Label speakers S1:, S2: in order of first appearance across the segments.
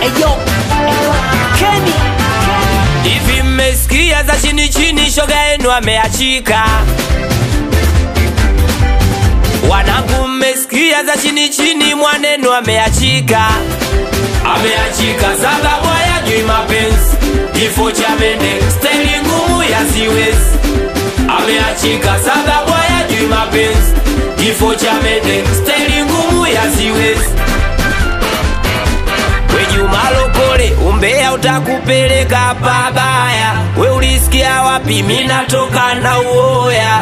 S1: Eyo, Kenny,
S2: Hivi mmesikia za chini chini, shoga yenu ameachika. Wanangu, mmesikia za chini chini, mwanenu ameachika. Ameachika sababu hayajui mapenzi, kifo cha mende, staili ngumu ya siwezi. Ameachika sababu hayajui mapenzi, kifo cha mende, staili ngumu ya siwezi. We Juma Lokole, umbea utakupeleka pabaya. We ulisikia wapi? Mimi natoka na uoya.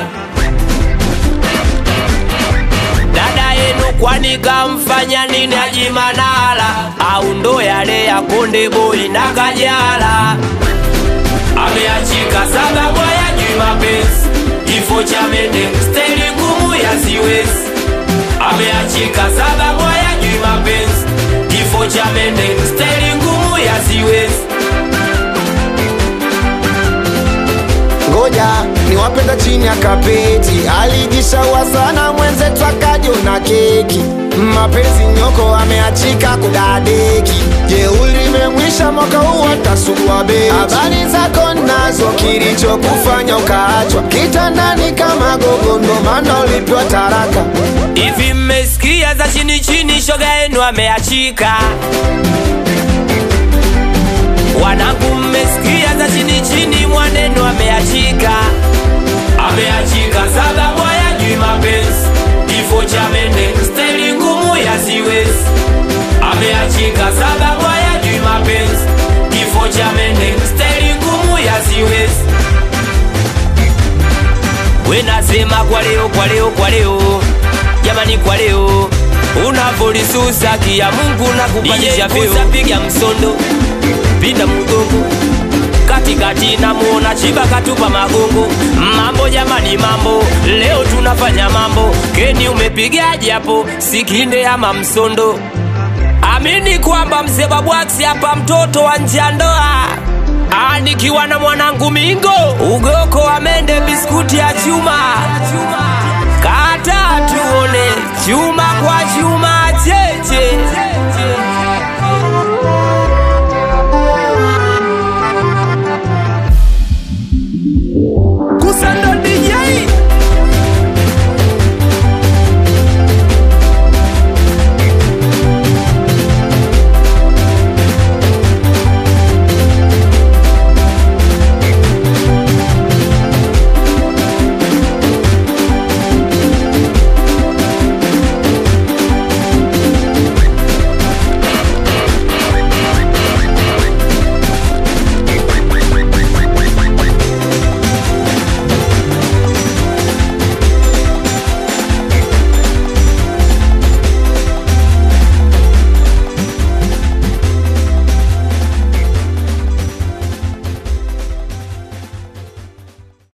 S2: Dada yenu kwani kamfanya nini Haji Manara? Au ndo yale ya Konde Boy na Kajala? Ameachika sababu hayajui mapenzi, kifo cha mende, staili ngumu ya siwezi ameachika sababu hayajui mapenzi, kifo cha mende, staili ngumu ya siwezi.
S3: ngoja niwapenda chini ya kapeti alijishaua sana mwenzetu akajona keki mapenzi nyoko ameachika kudadeki jeuli memwisha mwaka huu atasugua beti habari zako nazo kilichokufanya ukaachwa kitandani kama gogo ndo maana ulipewa taraka
S2: Hivi mmesikia za chini chini, shoga yenu ameachika. Wanangu, mmesikia za chini chini, mwanenu ameachika. Ameachika sababu hayajui mapenzi, kifo cha mende, staili ngumu ya siwezi. Ameachika sababu hayajui mapenzi, kifo cha mende, staili ngumu ya siwezi. We nasema kwa leo, kwa leo, kwa leo, jamani, kwa leo unavolisusa kia Mungu na kupandisha vyeo, piga msondo, pinda mgongo katikati, namuona chiba katupa magongo. Mambo jamani, mambo leo tunafanya mambo. Keni umepigaje hapo, sikinde ama msondo? Amini kwamba mzee Babwax hapa, mtoto wa nje ya ndoa Ah, nikiwa na mwanangu Mingo, ugoko wa mende, biskuti ya chuma, kata tuone chuma kwa chuma.